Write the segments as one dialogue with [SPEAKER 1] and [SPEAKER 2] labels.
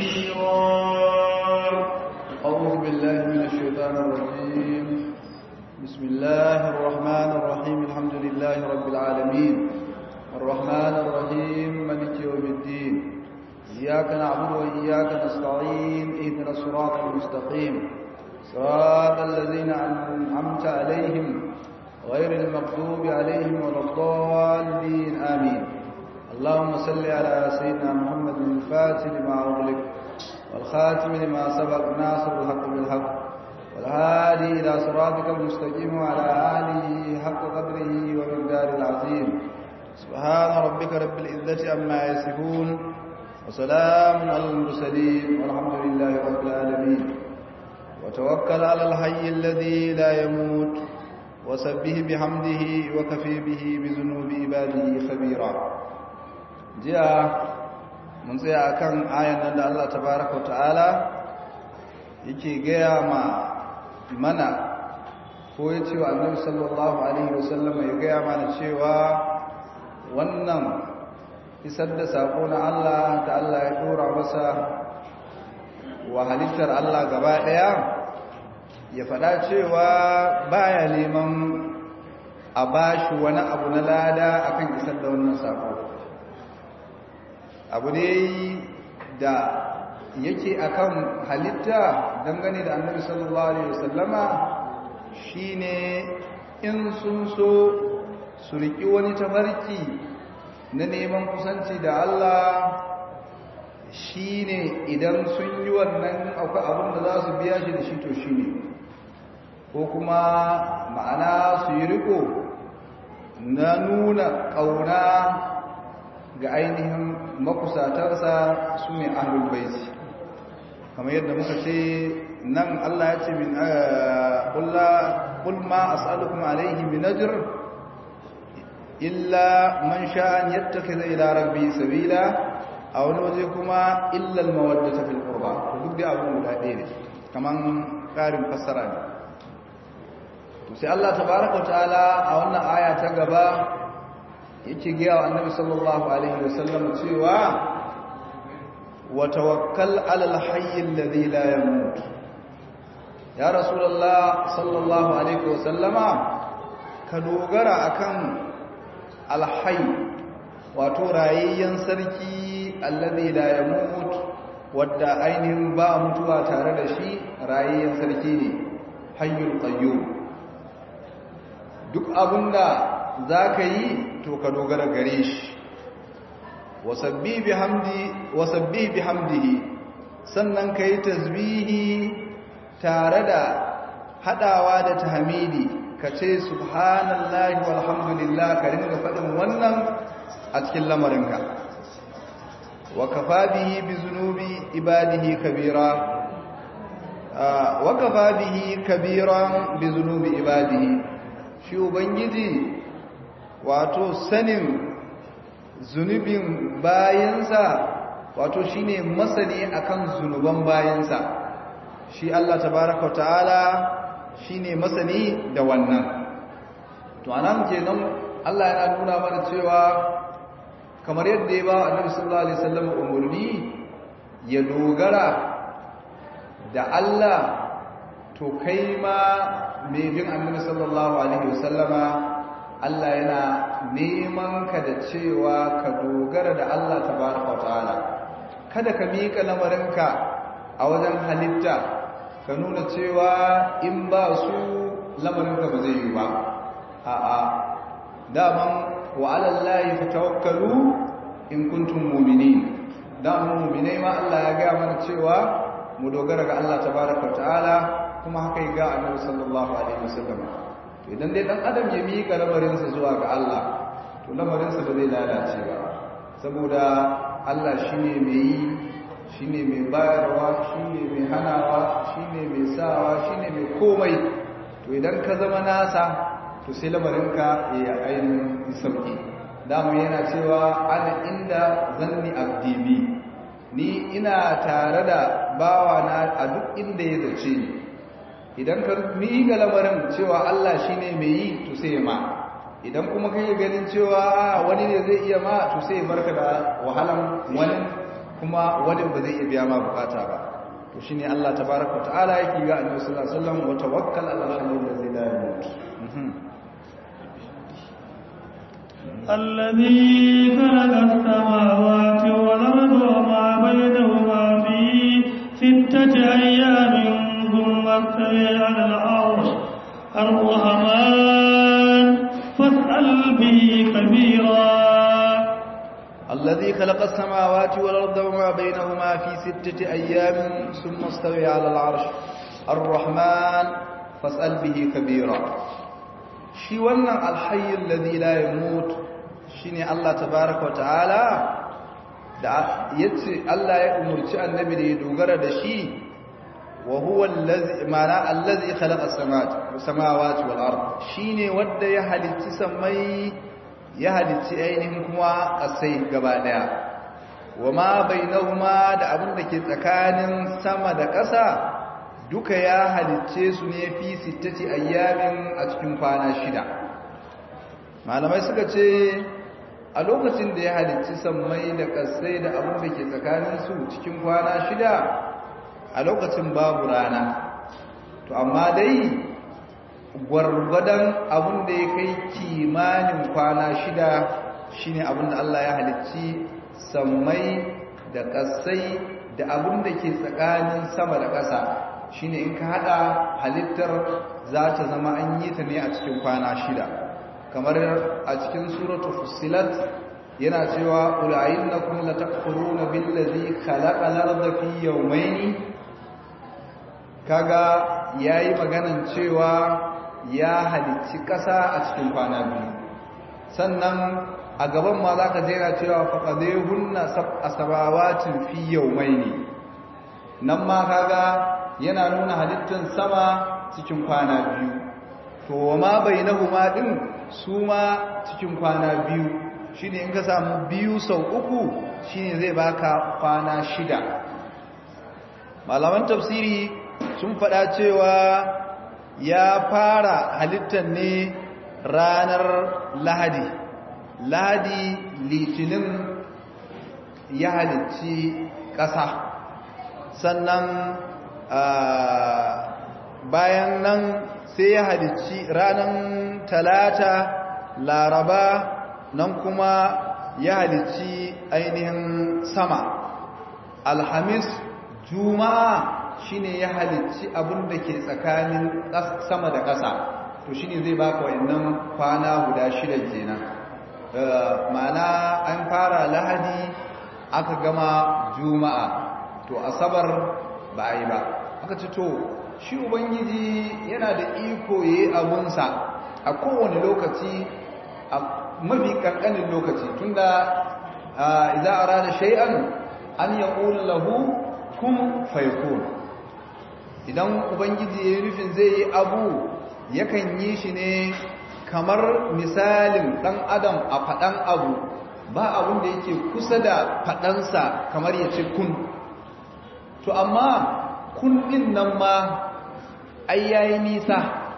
[SPEAKER 1] كبيرا أعوذ بالله من الشيطان الرجيم بسم الله الرحمن الرحيم الحمد لله رب العالمين الرحمن الرحيم ملك يوم الدين إياك نعبد وإياك نستعين اهدنا الصراط المستقيم صراط الذين أنعمت عليهم غير المغضوب عليهم ولا الضالين آمين اللهم صل على سيدنا محمد الفاتح لما أغلق والخاتم لما سبق ناصر الحق بالحق والهادي إلى صراطك المستقيم وعلى آله حق قدره ومقدار العظيم سبحان ربك رب العزة عما يصفون وسلام على المرسلين والحمد لله رب العالمين وتوكل على الحي الذي لا يموت وسبه بحمده وكفي به بذنوب عباده خبيرا جاء mun tsaya akan ayan nan da Allah tabaraka ta'ala yake gaya ma mana ko ya ce wa annabi sallallahu alaihi wasallam ya gaya mana cewa wannan isar da sako na Allah da Allah ya dora masa wa halittar Allah gaba daya ya faɗa cewa baya neman a bashi wani abu na lada akan isar da wannan sako abu ne da yake akan halitta dangane da annabi sallallahu alaihi wasallama shine in sun so su riki wani tafarki na neman kusanci da Allah shine idan sun yi wannan akwai abin da za su biya shi da shi to shine ko kuma ma'ana su yi riko na nuna ƙauna ga ainihin makusatarsa su ne ahlul baiti kamar yadda muka ce nan Allah ya ce min qul ma as'alukum alayhi min ajr illa man sha'a an yattakhidha ila rabbi sabila a wani waje kuma illa al mawaddata fil qurba to duk da abu guda ɗaya ne kaman ƙarin fassara ne to sai Allah tabaaraka wa ta'ala a wannan aya ta gaba yake gaya wa annabi sallallahu alaihi wasallam cewa wa tawakkal ala alhayy alladhi la yamut ya rasulullah sallallahu alaihi wasallama ka dogara akan alhayy wato rayayyen sarki alladhi la yamut wadda ainihin ba mutuwa tare da shi rayayyen sarki ne hayyul qayyum duk abinda za ka yi to ka dogara gare shi wasabbi bi hamdihi sannan ka yi tasbihi tare da hadawa da tahmidi ka ce subhanallahi walhamdulillah ka ringa faɗin wannan a cikin lamarinka wa kafa bihi bi zunubi ibadihi kabira wa kafa bihi kabiran bi zunubi ibadihi shi ubangiji wato sanin zunubin bayansa wato shine masani akan zunuban bayansa shi Allah tabaraka ta'ala shine masani da wannan to anan kenan Allah yana nuna mana cewa kamar yadda ya ba Annabi sallallahu alaihi wasallam umurni ya dogara da Allah to kai ma mai bin Annabi sallallahu alaihi wasallama Allah yana neman ka da cewa ka dogara da Allah tabaraka ta'ala kada ka mika lamarinka a wajen halitta ka nuna cewa in ba su lamarinka ba zai yi ba a'a daman wa ala llahi fatawakkalu in kuntum mu'minin daman mu'minai ma Allah ya ga mana cewa mu dogara ga Allah tabaraka ta'ala kuma haka ya ga Annabi sallallahu alaihi wasallam idan dai dan adam ya mika lamarinsa zuwa ga Allah to lamarinsa ba zai lalace ba saboda Allah shine mai yi shine mai bayarwa shine mai hanawa shine mai sawa shine mai komai to idan ka zama nasa to sai lamarinka ya ainihin sauki dama yana cewa ana inda zanni abdibi ni ina tare da bawana a duk inda ya zace ni idan ka miƙa lamarin cewa Allah shi ne mai yi to sai ma idan kuma kai ganin cewa wani ne zai iya ma to sai barka da wahalan wani kuma wani ba zai iya biya ma bukata ba to shine Allah tabaraka ta'ala yake ga annabi sallallahu alaihi wasallam wa tawakkal ala al-hayy alladhi la yamut
[SPEAKER 2] الذي خلق السماوات والأرض وما بينهما في ستة أيام ثم استوى على العرش الرحمن فاسأل به كبيرا
[SPEAKER 1] الذي خلق السماوات والأرض وما بينهما في ستة أيام ثم استوى على العرش الرحمن فاسأل به كبيرا شي wannan alhayyul ladhi la yamut shine Allah tabaaraka ta'ala da yace Allah ya umurci annabi da ya dogara da shi wa huwa allazi mana allazi khalaqa as-samawati wal ard shine wanda ya halicci samai ya halicci ainihin kuma kasai gaba daya wa ma bainahuma da abin da ke tsakanin sama da ƙasa duka ya halicce su ne fi sittati ayyamin a cikin kwana shida malamai suka ce a lokacin da ya halicci sammai da ƙasai da abin da ke tsakanin su cikin kwana shida a lokacin babu rana to amma dai gwargwadon abin da ya kai kimanin kwana shida shine abin da Allah ya halicci sammai da ƙasai da abin da ke tsakanin sama da ƙasa shine in ka hada halittar za ta zama an yi ta ne a cikin kwana shida kamar a cikin suratu fussilat yana cewa qul a'innakum latakfuruna billazi khalaqa al-ardha fi yawmayn kaga yayi maganan cewa ya halicci ƙasa a cikin kwana biyu sannan a gaban ma za ka jera cewa faƙadehunna asabawatin fi yawmayn nan ma kaga yana nuna halittar sama cikin kwana biyu to ma bainahuma din su ma cikin kwana biyu shine in ka samu biyu sau uku shine zai baka kwana shida malaman tafsiri sun faɗa cewa ya fara halittar ne ranar lahadi lahadi litinin ya halicci ƙasa sannan bayan nan sai ya halicci ranar talata laraba nan kuma ya halicci ainihin sama alhamis juma'a shine ya halicci abin da ke tsakanin sama da ƙasa to shine zai baka wayannan kwana guda shida kenan ma'ana an fara lahadi aka gama juma'a to asabar ba a yi ba aka ce to shi ubangiji yana da iko yayi abunsa a kowane lokaci a mafi kankanin lokaci tunda idza arada shay'an an yaqul lahu kun fayakun idan ubangiji yayi nufin zai yi abu yakan yi shi ne kamar misalin dan adam a fadan abu ba abun da yake kusa da fadansa kamar ya ce kun to amma kun din nan ma ai yayi nisa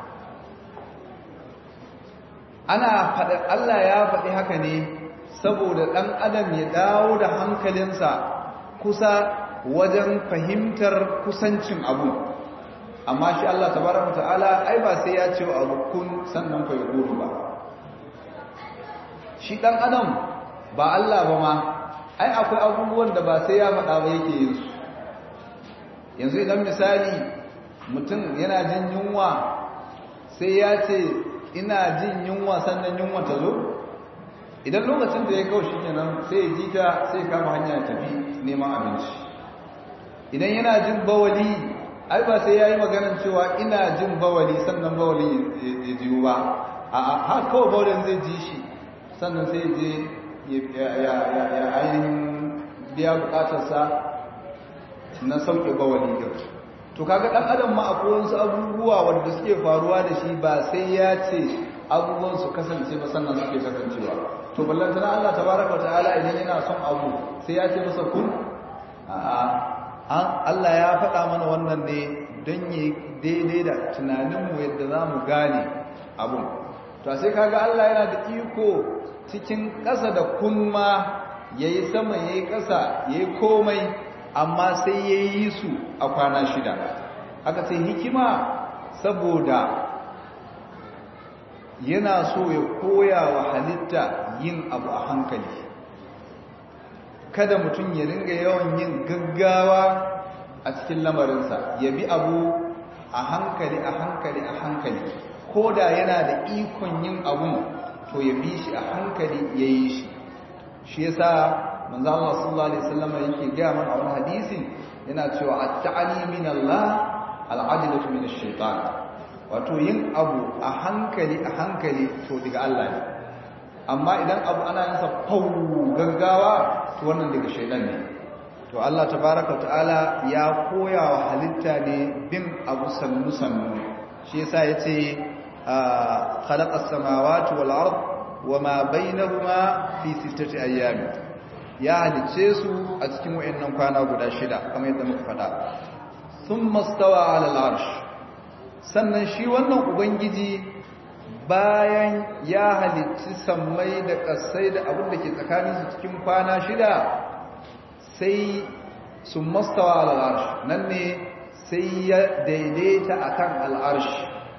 [SPEAKER 1] ana faɗa Allah ya faɗi haka ne saboda ɗan adam ya dawo da hankalinsa kusa wajen fahimtar kusancin abu amma shi Allah tabaraka ta'ala ai ba sai ya ce wa abu kun sannan fa yakuru ba shi ɗan adam ba Allah ba ma ai akwai abubuwan da ba sai ya faɗa ba yake yin su yanzu idan misali mutum yana jin yunwa sai ya ce ina jin yunwa sannan yunwa ta zo idan lokacin da ya kawo shi kenan sai ya ji ta sai ya kama hanya tafi neman abinci idan yana jin bawali ai ba sai ya yi maganar cewa ina jin bawali sannan bawali ya jiwo ba a har kawai bawalin zai ji shi sannan sai ya je ya ainihin biya bukatarsa na sauke bawali din to kaga dan adam ma akwai wasu abubuwa wanda suke faruwa da shi ba sai ya ce abubuwan su kasance ba sannan suke kasancewa to ballan tana Allah tabaraka ta'ala idan yana son abu sai ya ce masa kun a'a Allah ya faɗa mana wannan ne don yi daidai da tunaninmu yadda za mu gane abun to sai kaga Allah yana da iko cikin ƙasa da kun ma yayi sama yayi ƙasa yayi komai amma sai yayi su a kwana shida aka ce hikima saboda yana so ya koya wa halitta yin abu a hankali kada mutum ya ringa yawan yin gaggawa a cikin lamarinsa ya bi abu a hankali a hankali a hankali ko da yana da ikon yin abun to ya bi shi a hankali ya yi shi shi ya sa manzo Allah sallallahu alaihi wasallam yake gaya mana a wani hadisi yana cewa at-ta'ali min Allah al-adilatu min ash-shaytan wato yin abu a hankali a hankali to daga Allah ne amma idan abu ana yin sa fau gaggawa to wannan daga shaytan ne to Allah tabaaraka ta'ala ya koya wa halitta ne bin abu sannu sannu shi yasa yace khalaqa as-samawati wal ard wama bainahuma fi sittati ayyam ya halice su a cikin wayannan kwana guda shida kamar yadda muka faɗa thumma stawa 'ala al-'arsh sannan shi wannan ubangiji bayan ya halicci sammai da ƙasai da abin da ke tsakaninsu cikin kwana shida sai sun mastawa al'arshi nan ne sai ya daidaita akan al'arshi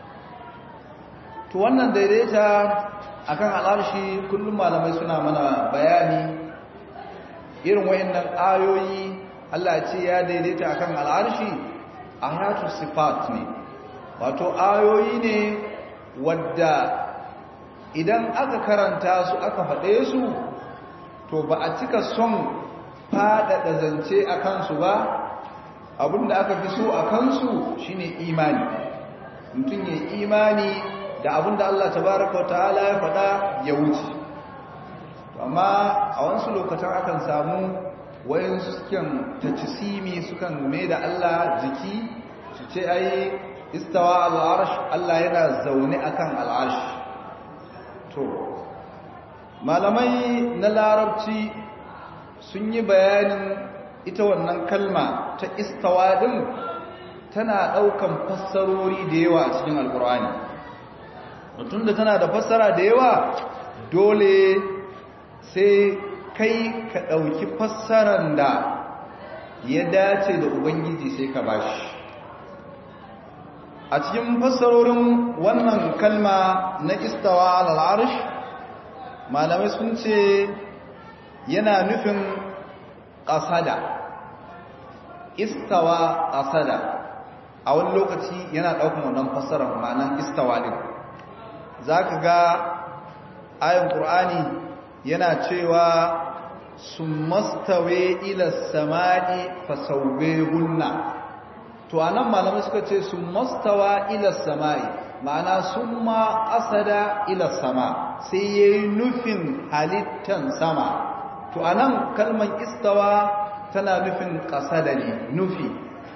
[SPEAKER 1] to wannan daidaita akan al'arshi kullum malamai suna mana bayani irin wayannan ayoyi Allah ce ya daidaita akan al'arshi ayatu sifat ne wato ayoyi ne wadda idan aka karanta su aka faɗe su to ba a cika son faɗaɗa zance a kansu ba abinda aka fi so a kansu shine imani mutum ya imani da abinda Allah tabaraka ta'ala ya faɗa ya wuce amma a wasu lokacin akan samu wayansu sukan tacisimi sukan mai da Allah jiki su ce ai istawa al'arsh Allah yana zaune akan al'arsh to malamai na larabci sun yi bayanin ita wannan kalma ta istawa din tana daukan fassarori da yawa a cikin alkur'ani mutum da tana da fassara da yawa dole sai kai ka dauki fassaran da ya dace da ubangiji sai ka bashi a cikin fassarorin wannan kalma na istawa al'arsh malamai sun ce yana nufin ƙasada istawa ƙasada a wani lokaci yana ɗaukan wannan fassarar ma'anan istawa ɗin za ka ga ayin ƙur'ani yana cewa sun mastawe ila sama'i fasauwe hunna to anan malamai suka ce sun mastawa ila sama'i ma'ana sun ma asada ila sama sai ya yi nufin halittan sama to anan kalman istawa tana nufin kasada ne nufi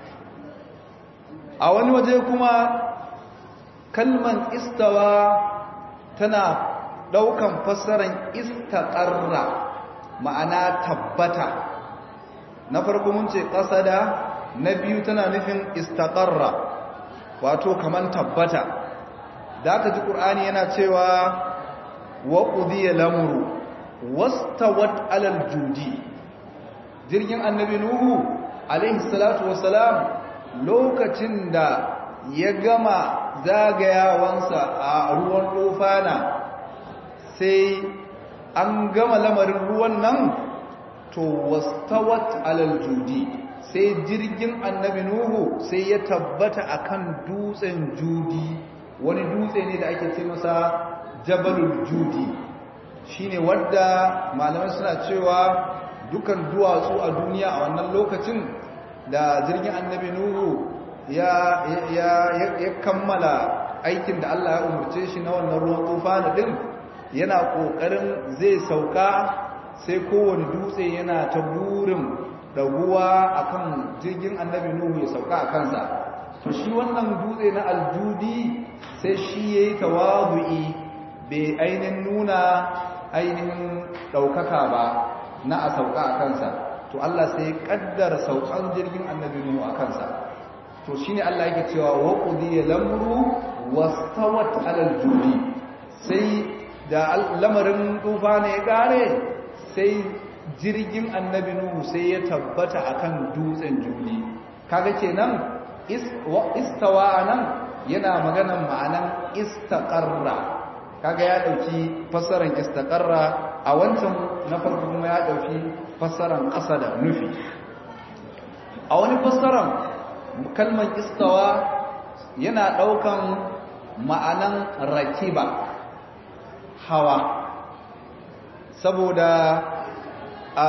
[SPEAKER 1] a wani waje kuma kalman istawa tana daukan fassaran istaqarra ma'ana tabbata na farko mun ce kasada na biyu tana nufin istaqarra wato kaman tabbata da aka ji qur'ani yana cewa wa qudiya lamru wastawat alal judi jirgin annabi nuhu alaihi salatu wassalam lokacin da ya gama zagayawansa a ruwan dofana sai an gama lamarin ruwan nan to wastawat alal judi sai jirgin annabi nuhu sai ya tabbata akan dutsen judi wani dutse ne da ake ce masa jabalul judi shine wadda malamai suna cewa dukan duwatsu a duniya a wannan lokacin da jirgin annabi nuhu ya, ya, ya, kammala aikin da Allah ya umarce shi na wannan ruwan tufa din yana kokarin zai sauka sai kowane dutse yana ta burin daguwa akan jirgin annabi nuhu ya sauka a kansa to shi wannan dutse na aljudi sai shi ya yi tawadu'i bai ainihin nuna ainihin ɗaukaka ba na a sauka a kansa to Allah sai ya ƙaddara saukan jirgin annabi nuhu a kansa to shi ne Allah yake cewa waƙudi ya lamuru wastawat alal judi sai da lamarin tufa ne ya ƙare sai jirgin annabi nuhu sai ya tabbata akan dutsen juli kaga kenan istawa anan yana maganan ma'anan istaqarra kaga ya dauki fassaran istaqarra a wancan na farko kuma ya dauki fassaran qasada nufi a wani fassaran kalmar istawa yana daukan ma'anan rakiba hawa saboda a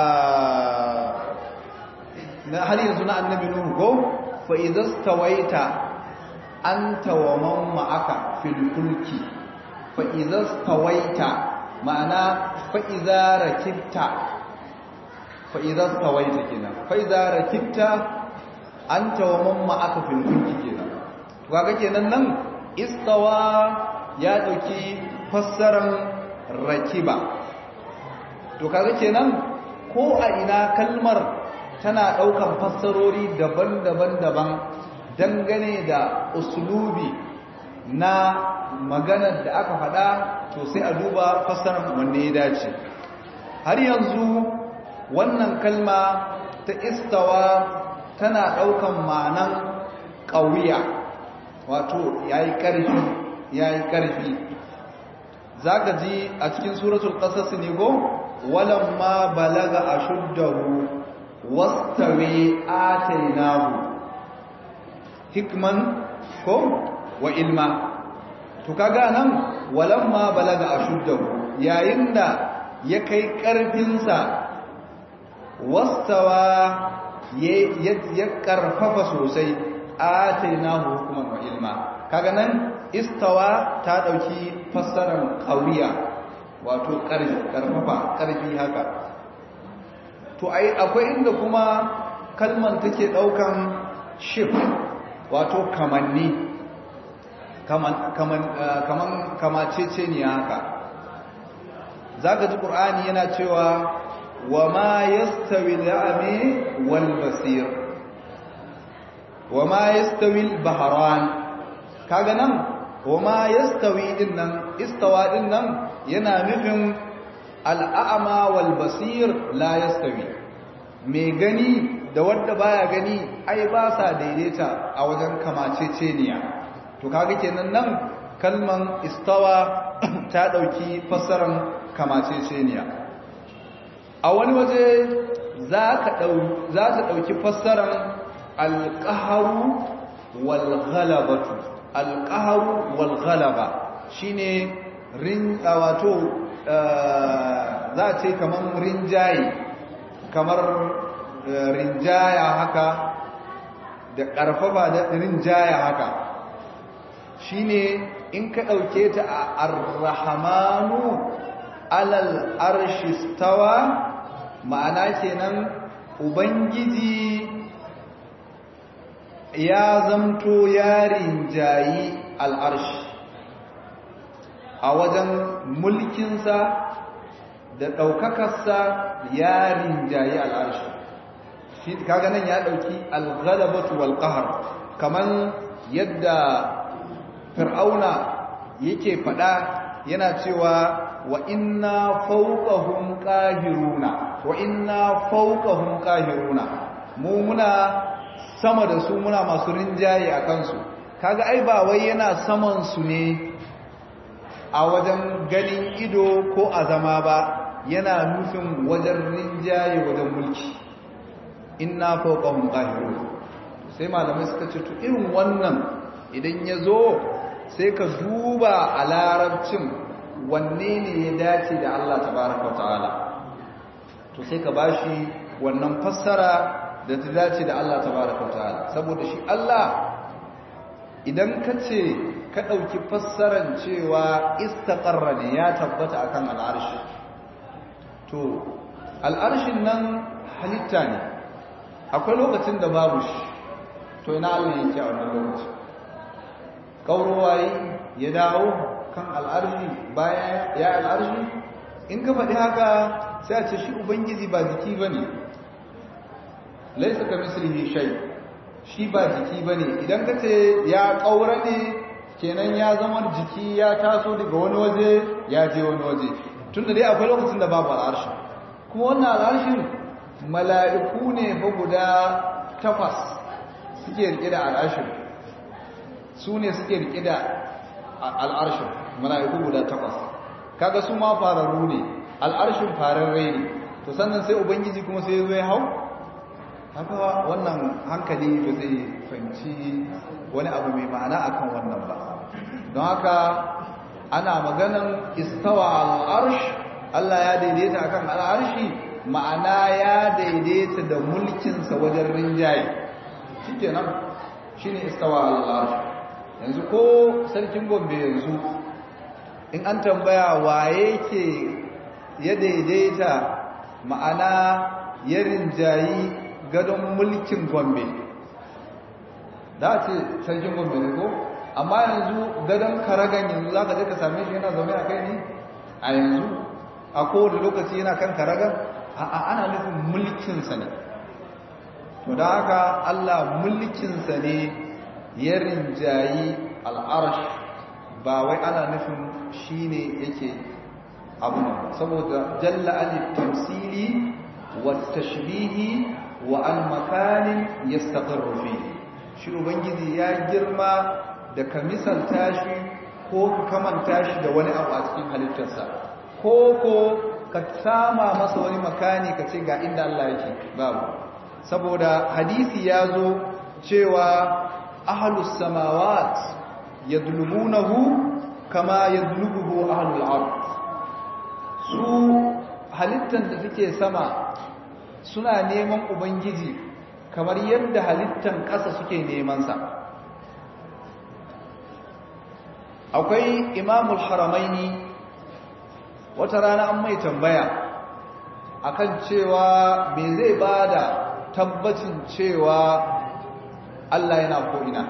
[SPEAKER 1] na har yanzu na annabi nuhu ko fa idza stawaita anta wa man ma'aka fil fulki fa idza stawaita ma'ana fa idza rakibta fa idza stawaita kenan fa idza rakibta anta wa man ma'aka fil fulki kenan to kaga kenan nan istawa ya dauki fassaran rakiba to kaga kenan ko a ina kalmar tana daukan fassarori daban-daban daban dangane da uslubi na maganar da aka faɗa to sai a duba fassarar wanne ya dace har yanzu wannan kalma ta istawa tana daukan ma'anan ƙauya wato yayi ƙarfi yayi ƙarfi zaka ji a cikin suratul qasas ne go walamma balaga ashuddahu wastawi atainahu hikman ko wa ilma to kaga nan walamma balaga ashuddahu yayin da ya kai karfin sa wastawa ya karfafa sosai atainahu hukman wa ilma kaga nan istawa ta dauki fassarar qawiya wato ƙarfi ƙarfafa ƙarfi haka to ai akwai inda kuma kalman take ɗaukan shif wato kamanni kaman kaman kaman kamacece ne haka zaka ji qur'ani yana cewa wa ma yastawi al-a'mi wal basir wa ma yastawi al-bahran kaga nan wa ma yastawi din nan istawa din nan yana nufin al'a'ama wal basir la yastawi mai gani da wanda baya gani ai ba sa daidaita a wajen kamaceceniya to kaga kenan nan kalman istawa ta dauki fassaran kamaceceniya a wani waje za ka za ta dauki fassaran alqahru wal ghalabatu alqahru wal ghalaba shine rin wato za a ce kamar rinjaye kamar rinjaya haka da ƙarfafa da rinjaya haka shine in ka ɗauke ta a arrahamanu alal arshistawa ma'ana kenan ubangiji ya zamto ya rinjayi al'arshi a wajen mulkinsa da ɗaukakarsa ya rinjaye al'arshi shi kaga nan ya ɗauki alghalabatu wal qahr kaman yadda fir'auna yake faɗa yana cewa wa inna fawqahum qahiruna wa inna fawqahum qahiruna mu muna sama da su muna masu rinjaye a kansu kaga ai ba wai yana saman su ne a wajen ganin ido ko a zama ba yana nufin wajen rinjaye wajen mulki inna fawqahum qahirun sai malamai suka ce to irin wannan idan ya zo sai ka duba a larabcin wanne ne ya dace da Allah tabaraka wa ta'ala to sai ka bashi wannan fassara da ta dace da Allah tabaraka wa ta'ala saboda shi Allah idan ka ce ka ɗauki fassaran cewa istaƙarra ne ya tabbata akan al'arshi to al'arshin nan halitta ne akwai lokacin da babu shi to ina Allah yake a wannan lokacin kaurowaye ya dawo kan al'arshi bayan ya al'arshi in ka faɗi haka sai a ce shi ubangiji ba jiki ba ne laisa ka mislihi shay shi ba jiki ba ne idan ka ce ya ƙaura ne kenan ya zama jiki ya taso daga wani waje ya je wani waje tun da dai akwai lokacin da babu al'arshi kuma wannan al'arshin mala'iku ne fa guda takwas suke rike da al'arshin su ne suke rike da al'arshin mala'iku guda takwas kaga su ma fararru ne al'arshin fararre ne to sannan sai ubangiji kuma sai zo ya hau haka wannan hankali ba zai fahimci wani abu mai ma'ana akan wannan ba don haka ana maganan istawa al'arsh Allah ya daidaita akan al'arshi ma'ana ya daidaita da mulkinsa wajen rinjaye shi kenan shi ne istawa al'arsh yanzu ko sarkin gombe yanzu in an tambaya waye ke ya daidaita ma'ana ya rinjayi gadon mulkin gombe da ce sarkin gombe ne ko amma yanzu gadon karagan yanzu za ka je ka same shi yana zaune a kai ne a yanzu a kowane lokaci yana kan karagan a ana nufin mulkinsa ne to da haka allah mulkinsa ne ya rinjayi al'arash ba wai ana nufin shi ne yake abu saboda jalla alif tamsili wa tashbihi wa an makanin yastaqirru fihi shi ubangiji ya girma da ka misalta shi ko ka kamanta shi da wani abu a cikin halittarsa ko ko ka sama masa wani makani ka ce ga inda Allah yake babu saboda hadisi ya zo cewa ahlus samawat yadlubunahu kama yadlubuhu ahlul ard su halittar da suke sama suna neman ubangiji kamar yadda halittan ƙasa suke nemansa akwai imamul haramaini wata rana an mai tambaya akan cewa me zai bada tabbacin cewa Allah yana ko'ina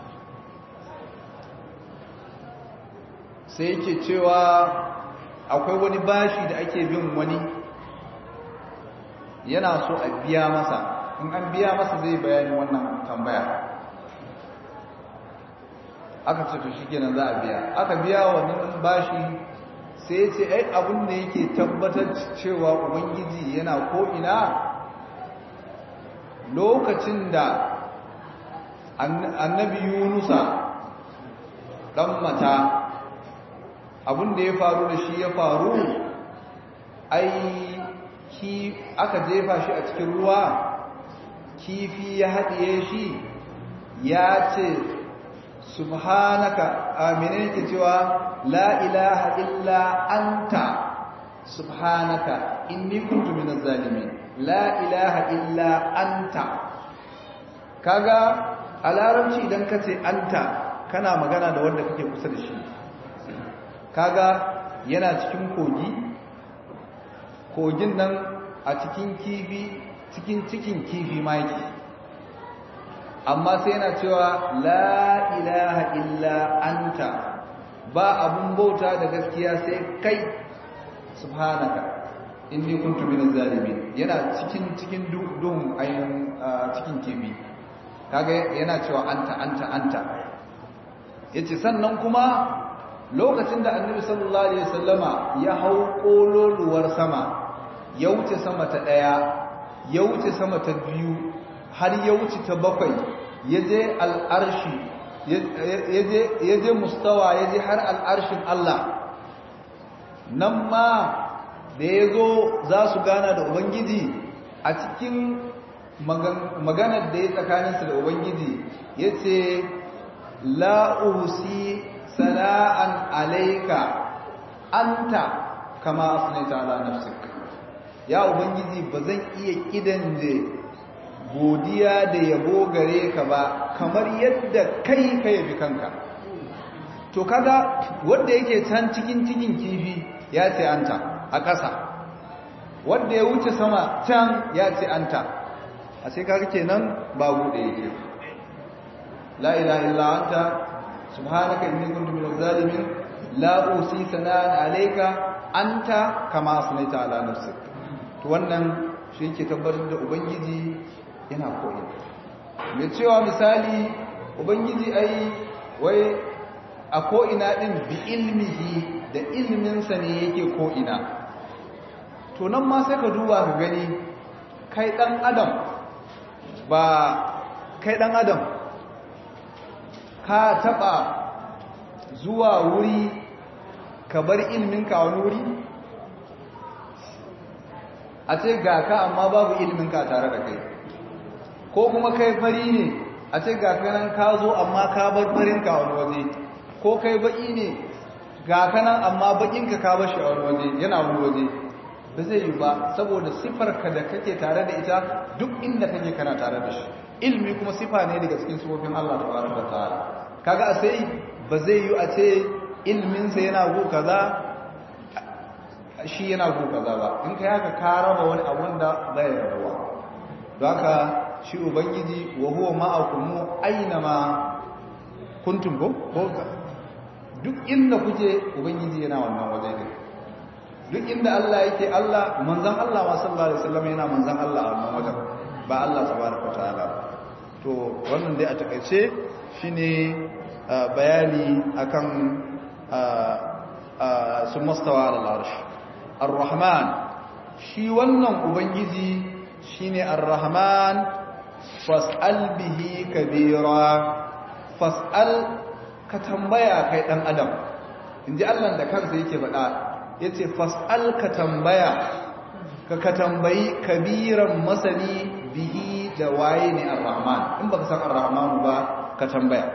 [SPEAKER 1] sai yake cewa akwai wani bashi da ake bin wani yana so a biya masa in an biya masa zai bayani wannan tambaya aka ce to shikenan za a biya aka biya wannan bashi sai ce ai abin da yake tabbatar cewa ubangiji yana ko'ina lokacin da annabi yunusa dan mata abin da ya faru da shi ya faru ai ki aka jefa shi a cikin ruwa kifi ya haɗiye shi ya ce subhanaka amina yake cewa la ilaha illa anta subhanaka inni kuntu minaz zalimin la ilaha illa anta kaga a larabci idan ka ce anta kana magana da wanda kake kusa da shi kaga yana cikin kogi kogin nan a cikin kifi cikin cikin kifi ma yake amma sai yana cewa la ilaha illa anta ba abun bauta da gaskiya sai kai subhanaka inni kuntu minaz zalimin yana cikin cikin duhun ayin cikin kifi kaga yana cewa anta anta anta yace sannan kuma lokacin da annabi sallallahu alaihi wasallama ya hau kololuwar sama ya wuce sama ta daya ya wuce sama ta biyu har ya wuce ta bakwai ya je al'arshi ya je mustawa ya je har al'arshin Allah nan ma da ya zo za su gana da Ubangiji a cikin maganar da ya tsakaninsu da Ubangiji ya ce la'usi sana'an alaika anta kama asinaita ala nafsik ya Ubangiji ba zan iya kidan da godiya da yabo gare ka ba kamar yadda kai ka yabi kanka to kaga wanda yake can cikin cikin kifi ya ce anta a ƙasa wanda ya wuce sama can ya ce anta a sai kaga kenan ba bude yake la ilaha illa anta subhanaka inni kuntu minaz zalimin la usi sana'an alayka anta kama asnaita ala nafsik to wannan shi yake tabbatar da ubangiji yana koyi mai cewa misali ubangiji ai wai a ko'ina ɗin bi ilmihi da ilminsa ne yake ko'ina to nan ma sai ka duba ka gani kai dan adam ba kai dan adam ka taba zuwa wuri ka bar ilminka wani wuri a ce ga ka amma babu ilminka tare da kai ko kuma kai fari ne a ce ga kanan ka zo amma ka bar farinka wani waje ko kai baki ne ga kanan amma bakinka ka bar shi a wani waje yana wani waje ba zai yi ba saboda sifarka da kake tare da ita duk inda kake kana tare da shi ilmi kuma sifa ne daga cikin sifofin Allah tabaraka ta'ala kaga a sai ba zai yi a ce ilminsa yana go kaza shi yana go kaza ba in kai haka ka raba wani abun da bai rabuwa don haka shi ubangiji wa huwa ma'akum aina ma kuntum ko duk inda kuke ubangiji yana wannan waje din duk inda Allah yake Allah manzon Allah ma sallallahu alaihi wasallam yana manzon Allah a wannan wajen ba Allah tabaraka ta'ala to wannan dai a takaice shine bayani akan sun mastawa al-arsh ar-rahman shi wannan ubangiji shine ar-rahman fas'al bihi kabira fas'al ka tambaya kai dan adam inji Allah da kansa yake faɗa yace fas'al ka tambaya ka ka tambayi kabiran masani bihi da waye ne ar-rahman in baka san ar-rahman ba ka tambaya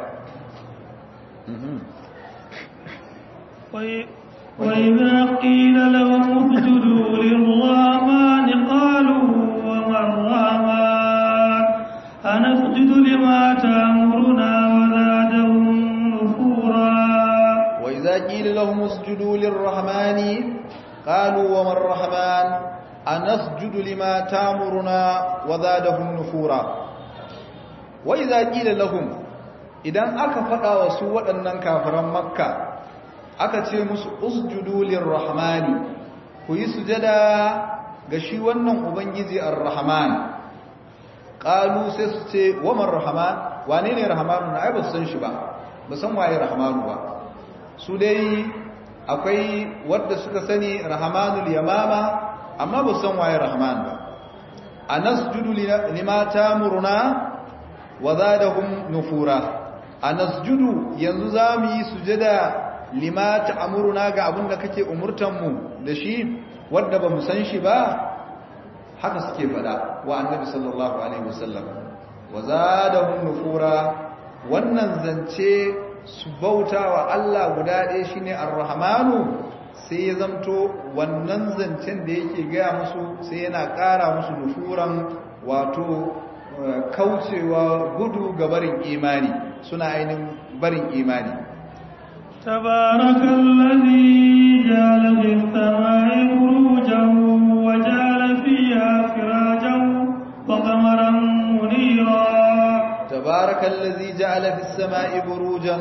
[SPEAKER 2] وإذا قيل لهم اسجدوا للرحمن قالوا وما الرحمن أنسجد لما تأمرنا وزادهم نفورا
[SPEAKER 1] وإذا قيل لهم اسجدوا للرحمن قالوا وما الرحمن أنسجد لما تأمرنا وزادهم نفورا وإذا قيل لهم idan aka faɗa wa su waɗannan kafiran makka aka ce musu usjudu lirrahmani ku yi sujada ga shi wannan ubangiji ar-rahman qalu sai su ce wa man rahman wane ne rahmanu na ai ba su san shi ba ba san waye rahmanu ba su dai akwai wadda suka sani rahmanul yamama amma ba san waye rahman ba anasjudu lima tamuruna wa zadahum nufura anasjudu yanzu zamu yi sujada lima ta'muruna ga abin da kake umurtan mu da shi wanda ba mu san shi ba haka suke fada wa annabi sallallahu alaihi wasallam wa zadahum nufura wannan zance su bautawa Allah guda ɗaya shine ar-rahmanu sai ya zamto wannan zancen da yake gaya musu sai yana ƙara musu nufuran wato kaucewa gudu ga barin imani suna ainihin barin imani
[SPEAKER 2] تبارك الذي جعل في السماء بروجا وجعل فيها سراجا وقمرا منيرا
[SPEAKER 1] تبارك الذي جعل في السماء بروجا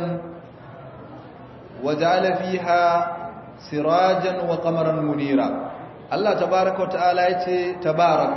[SPEAKER 1] وجعل فيها سراجا وقمرا منيرا الله تبارك وتعالى يتي تبارك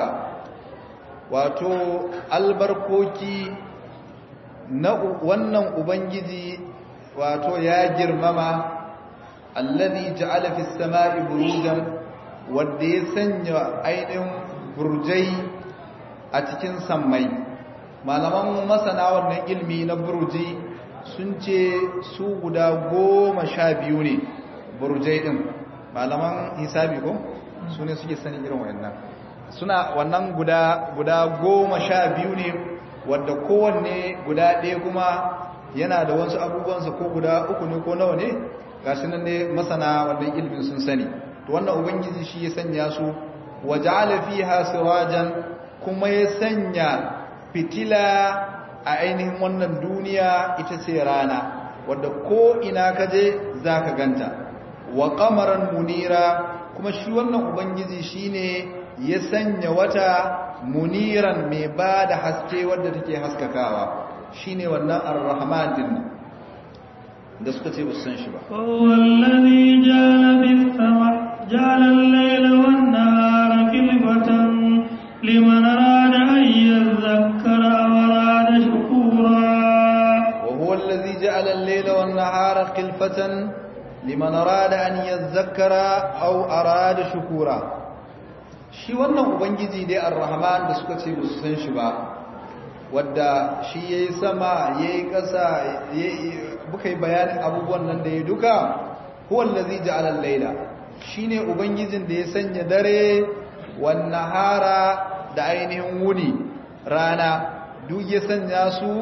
[SPEAKER 1] wato albarkoki na wannan ubangiji wato ya girmama allazi ja'ala fis sama'i burujan wanda ya sanya ainihin burjai a cikin sammai malaman masana wannan ilmi na burji sun ce su guda goma sha biyu ne burjai din malaman hisabi ko su ne suke sani irin wayannan suna wannan guda guda goma sha biyu ne wadda kowanne guda ɗaya kuma yana da wasu abubuwansa ko guda uku ne ko nawa ne ga shi nan ne masana wannan ilimin sun sani to wannan ubangiji shi ya sanya su waja'ala fiha sirajan kuma ya sanya fitila a ainihin wannan duniya ita ce rana wadda ko ina ka je zaka ganta wa qamaran munira kuma shi wannan ubangiji shine ya sanya wata muniran mai ba da haske wadda take haskakawa shine wannan ar-rahman din da suka ce basu san shi ba
[SPEAKER 2] wallazi jala bis sama jala al-layla wan nahara khilfatan liman arada an yadhakkara aw arada shukura
[SPEAKER 1] wa huwa allazi ja'ala al-layla wan nahara khilfatan liman arada an yadhakkara aw arada shukura shi wannan ubangiji dai ar-rahman da suka ce su san shi ba wadda shi yayi sama yayi ƙasa buka yi bayanin abubuwan nan da ya duka huwa allazi ja'ala al-laila shine ubangijin da ya sanya dare wan nahara da ainihin wuni rana duk ya sanya su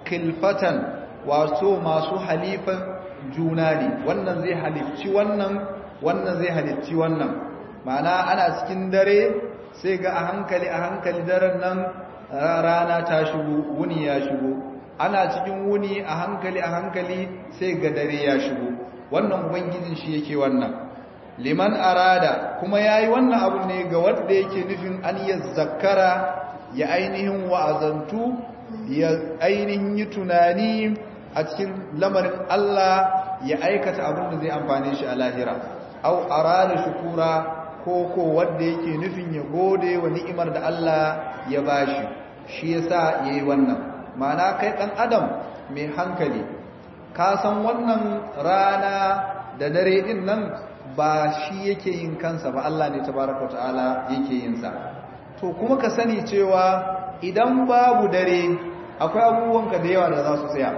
[SPEAKER 1] kilfatan wato masu halifan juna ne wannan zai halicci wannan wannan zai halicci wannan ma'ana ana cikin dare sai ga a hankali a hankali daren nan rana ta shigo wuni ya shigo ana cikin wuni a hankali a hankali sai ga dare ya shigo wannan ubangijin shi yake wannan liman arada kuma yayi wannan abu ne ga wanda yake nufin an yazzakara ya ainihin wa'azantu ya ainihin yi tunani a cikin lamarin Allah ya aikata abin da zai amfane shi a lahira au arada shukura ko ko wanda yake nufin ya gode wa ni'imar da Allah ya bashi shi yasa yayi wannan ma'ana kai dan adam mai hankali ka san wannan rana da dare din nan ba shi yake yin kansa ba Allah ne tabaraka ta'ala yake yin sa to kuma ka sani cewa idan babu dare akwai abubuwanka da yawa da za su tsaya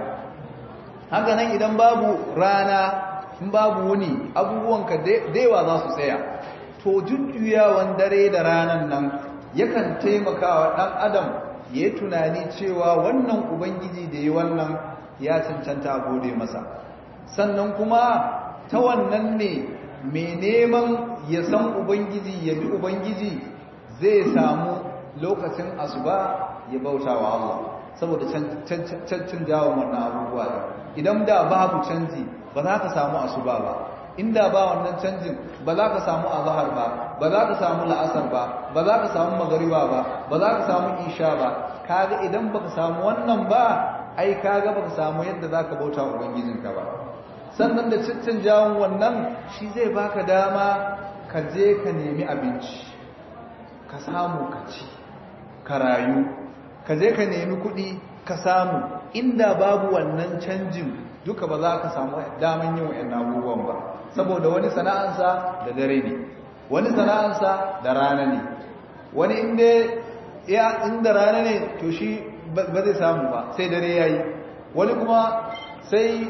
[SPEAKER 1] haka nan idan babu rana in babu wuni abubuwanka da yawa za su tsaya to jujjuyawan dare da ranan nan yakan taimaka wa ɗan adam ya yi tunani cewa wannan ubangiji da yi wannan ya cancanta a gode masa sannan kuma ta wannan ne mai neman ya san ubangiji ya bi ubangiji zai samu lokacin asuba ya bauta wa Allah saboda cancin jawon wannan abubuwa da idan da babu canji ba za ka samu asuba ba inda ba wannan canjin ba za ka samu azhar ba ba za ka samu la'asar ba ba za ka samu magariba ba ba za ka samu isha ba kaga idan baka samu wannan ba ai kaga baka samu yadda zaka bauta wa ubangijinka ba sannan da ciccin jawon wannan shi zai baka dama ka je ka nemi abinci ka samu ka ci ka rayu ka je ka nemi kuɗi ka samu inda babu wannan canjin duka ba za ka samu daman yin wa'yan abubuwan ba saboda wani sana'ansa da dare ne wani sana'ansa da rana ne wani inda ya inda rana ne to shi ba zai samu ba sai dare ya yi wani kuma sai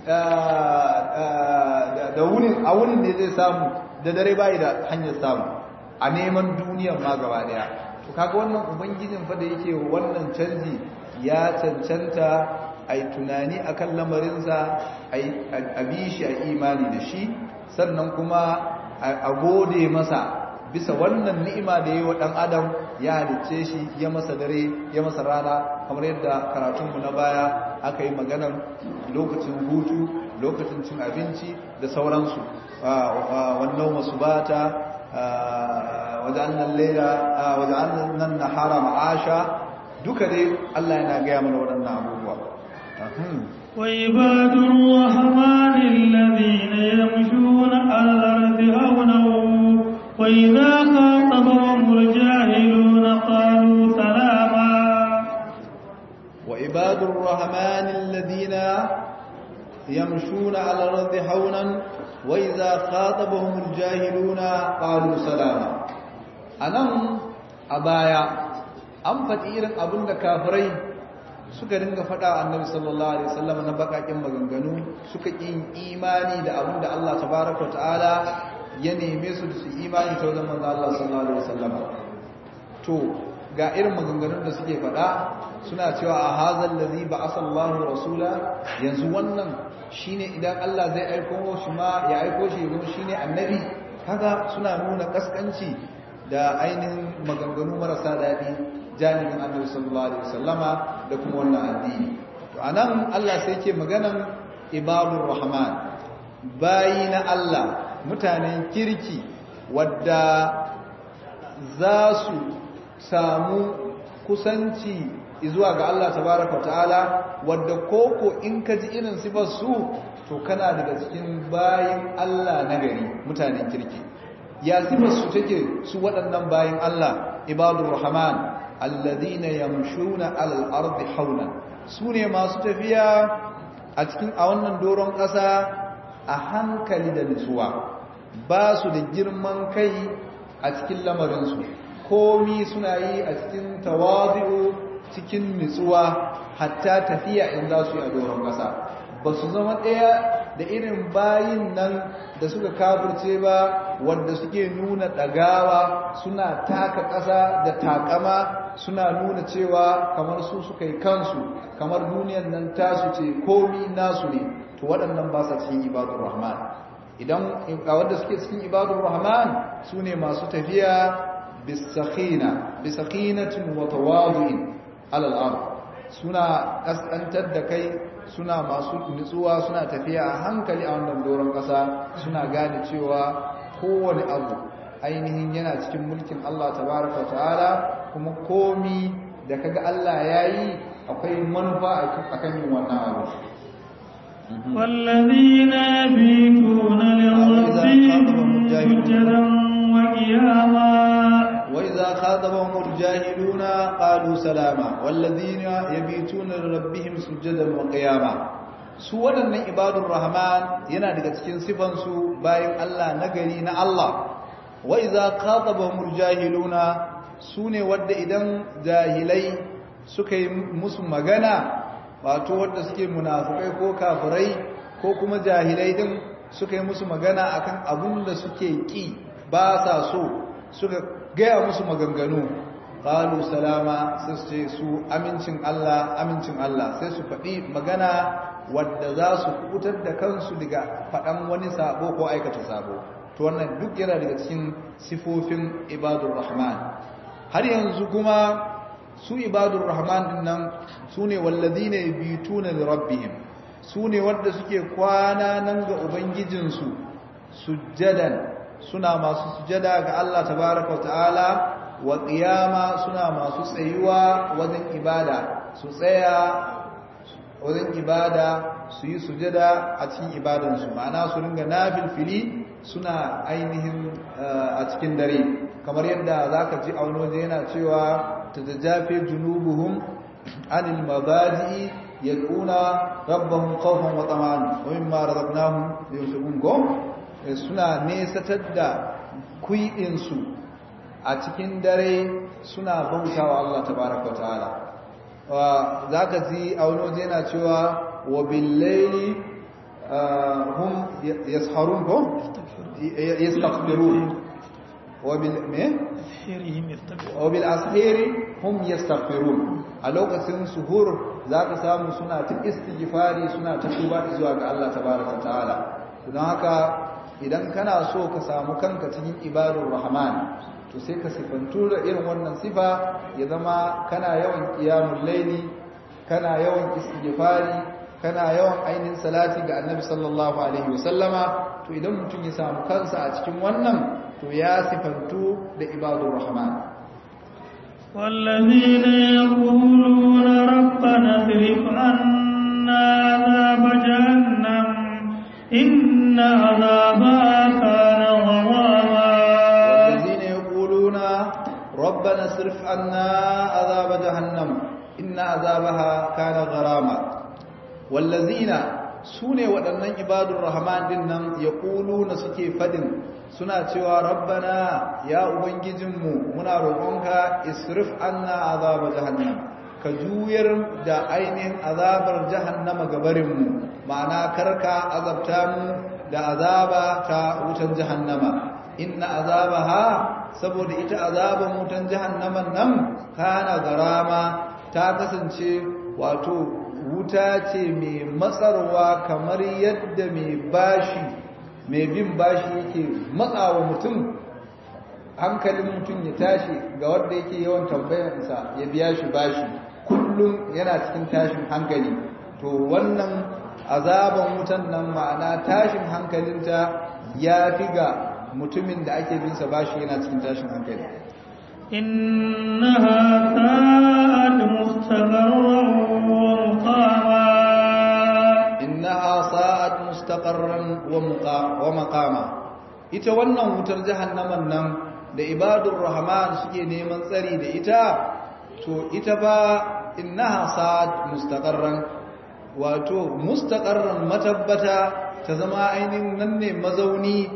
[SPEAKER 1] da wunin a wunin ne zai samu da dare bai da hanyar samu a neman duniyan ma gaba daya to kaga wannan ubangijin fa da yake wannan canji ya cancanta ai tunani akan lamarinsa a bi shi a imani da shi sannan kuma a gode masa bisa wannan ni'ima da yi wa ɗan adam ya halicce shi ya masa dare ya masa rana kamar yadda karatunmu na baya aka yi maganar lokacin hutu lokacin cin abinci da sauransu wannan masu bata wajen laila wajen nan nahara ma'asha duka dai Allah yana gaya mana waɗannan abubuwa
[SPEAKER 2] وعباد الرحمن الذين يمشون على الأرض هونا وإذا خاطبهم الجاهلون قالوا سلاما
[SPEAKER 1] وعباد الرحمن الذين يمشون على الأرض هونا وإذا خاطبهم الجاهلون قالوا سلاما أنا أبايا أم فتير أبن كافرين suka dinga faɗa annabi sallallahu alaihi wasallam na bakakin maganganu suka kin imani da abin da Allah tabaaraka ta'ala ya neme su da su imani ta wajen manzo Allah sallallahu alaihi wasallam to ga irin maganganun da suke faɗa suna cewa a hazal ladhi ba'atha Allahu rasula yanzu wannan shine idan Allah zai aiko shi ma ya aiko shi ya shine annabi kaga suna nuna kaskanci da ainihin maganganu marasa daɗi janibin annabi sallallahu alaihi wasallama da kuma wannan addini to anan Allah sai yake maganan ibadur rahman bayi na Allah mutanen kirki wadda za su samu kusanci zuwa ga Allah tabaraka ta'ala wadda koko in ka ji irin sifar su to kana daga cikin bayin Allah na gari mutanen kirki ya sifar su take su waɗannan bayin Allah ibadur rahman alladhina yamshuna alal ardi hawlan sune masu tafiya a cikin a wannan doron ƙasa a hankali da nutsuwa ba su da girman kai a cikin lamarinsu komi suna yi a cikin tawazi'u cikin nutsuwa hatta tafiya in za su yi a doron ƙasa ba su zama ɗaya da irin bayin nan da suka kafirce ba wanda suke nuna ɗagawa suna taka ƙasa da takama suna nuna cewa kamar su suka yi kansu kamar duniyan nan tasu ce komi nasu ne to waɗannan ba sa cikin ibadun rahman idan a wanda suke cikin ibadun rahman su ne masu tafiya bisakina bisakinatin wa tawadu'in alal ard suna kaskantar da kai suna masu nutsuwa suna tafiya a hankali a wannan doron ƙasa suna gane cewa kowane abu ainihin yana cikin mulkin Allah tabaraka ta'ala kuma komi da kaga Allah yayi akwai manufa akan yin wannan abu
[SPEAKER 2] والذين يبيتون لربهم سجدا وقياما
[SPEAKER 1] وإذا خاطبهم الجاهلون قالوا سلاما والذين يبيتون لربهم سجدا وقياما su waɗannan ibadun rahman yana daga cikin sifansu bayan Allah nagari na Allah wa iza khatabahumul jahiluna sune wadda idan jahilai suka yi musu magana wato wadda suke munafukai ko kafirai ko kuma jahilai din suka yi musu magana akan abun da suke ki ba sa so suka gaya musu maganganu qalu salama sai su ce su amincin Allah amincin Allah sai su faɗi magana wadda za su kubutar da kansu daga faɗan wani sabo ko aikata sabo to wannan duk yana daga cikin sifofin ibadur rahman har yanzu kuma su ibadur rahman din nan su ne walladina yabituna li rabbihim su ne wadda suke kwana nan ga ubangijinsu sujjadan suna masu sujada ga Allah tabaraka wa ta'ala wa qiyama suna masu tsayuwa wajen ibada su tsaya wajen ibada su yi sujada a cikin ibadansu ma'ana su ringa nafilfili suna ainihin a cikin dare kamar yadda zaka ji a wani waje yana cewa tatajafe junubuhum anil mabadi yad'una rabbahum khawfan wa tama'an wa mimma razaqnahum yunfiqun ko suna nesatar da kuɗinsu a cikin dare suna bautawa Allah tabaraka ta'ala za ka ji a wani waje yana cewa wa billaili hum yasharun ko yastaghfirun wa bil me wa bil ashiri hum yastaghfirun a lokacin suhur za ka samu suna ta istighfari suna ta tuba zuwa ga Allah tabaraka ta'ala don haka idan kana so ka samu kanka cikin ibadun rahman to sai ka sifantu da irin wannan sifa ya zama kana yawan qiyamul laili kana yawan istighfari kana yawan ainihin salati ga annabi sallallahu alaihi wasallama to idan mutum ya samu kansa a cikin wannan to ya sifantu da ibadun rahman
[SPEAKER 2] والذين يقولون ربنا اصرف عنا عذاب جهنم إن عذابها كان غراما
[SPEAKER 1] والذين يقولون ربنا اصرف عنا عذاب جهنم إن عذابها كان غراما والذين sune waɗannan ibadun rahman din nan ya ƙulu na suke fadin suna cewa rabbana ya ubangijinmu muna roƙonka isrif anna azaba jahannam ka juyar da ainihin azabar jahannama gabarinmu ma'ana karka azabta mu da azaba ta wutan jahannama inna azabaha saboda ita azaban wutan jahannaman nan kana garama ta kasance wato wuta ce mai matsarwa kamar yadda mai bashi mai bin bashi yake matsawa mutum hankalin mutum ya tashi ga wanda yake yawan tambayarsa ya biya shi bashi kullum yana cikin tashin hankali to wannan azaban wutan nan ma'ana tashin hankalinta ya fi ga mutumin da ake binsa bashi yana cikin tashin hankali
[SPEAKER 2] إنها ساءت مستقرا ومقاما
[SPEAKER 1] إنها ساءت مستقرا ومقاما ita wannan wutar jahannaman nan da ibadur rahman suke neman tsari da ita to ita ba innaha sa'at mustaqarran wato mustaqarran matabbata ta zama ainihin nan ne mazauni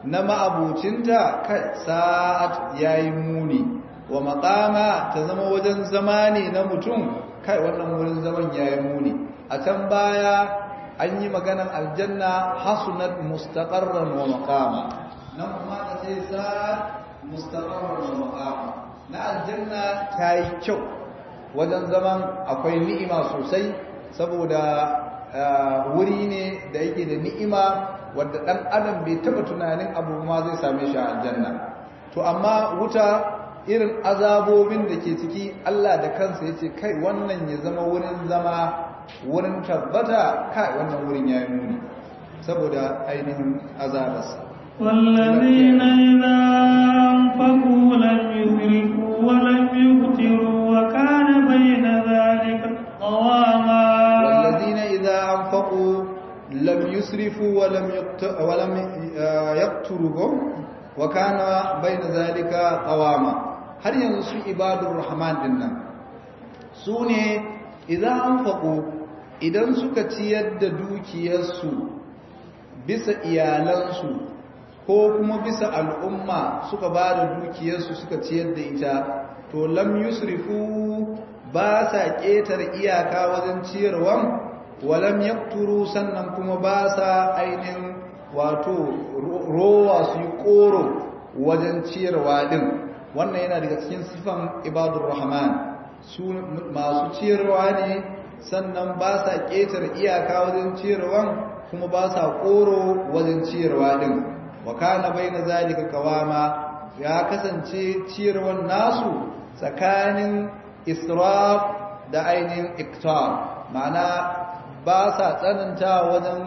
[SPEAKER 1] na ma'abucinta kai sa'at yayi muni wa maqama ta zama wajen zama ne na mutum kai wannan wurin zaman yayi muni a can baya an yi maganan aljanna hasunat mustaqarran wa maqama nan kuma ta ce sa'at mustaqarran wa maqama na aljanna ta yi kyau wajen zaman akwai ni'ima sosai saboda wuri ne da yake da ni'ima wadda dan adam bai taba tunanin abu ma zai same shi a aljanna to amma wuta irin azabobin da ke ciki Allah da kansa yace kai wannan ya zama wurin zama wurin tabbata kai wannan wurin yayi muni saboda ainihin azabarsa
[SPEAKER 2] والذين إذا أنفقوا لم يسرفوا ولم يقتروا وكان بين ذلك قواما
[SPEAKER 1] والذين إذا أنفقوا لم يسرفوا ولم ولم يقتروا وكان بين ذلك قواما har yanzu su ibadur rahman dinnan su ne idan anfaqu idan suka ciyar da dukiyarsu bisa iyalansu ko kuma bisa al'umma suka ba da dukiyarsu suka ciyar da ita to lam yusrifu ba sa ƙetar iyaka wajen ciyarwan walam yakturu sannan kuma ba sa ainihin wato rowa su yi ƙoro wajen ciyarwa din wannan yana daga cikin sifan ibadur rahman su masu ciyarwa ne sannan ba sa ƙetar iyaka wajen ciyarwan kuma ba sa ƙoro wajen ciyarwa din wa kana baina zalika kawama ya kasance ciyarwan nasu tsakanin israf da ainihin iktar ma'ana ba sa tsananta wajen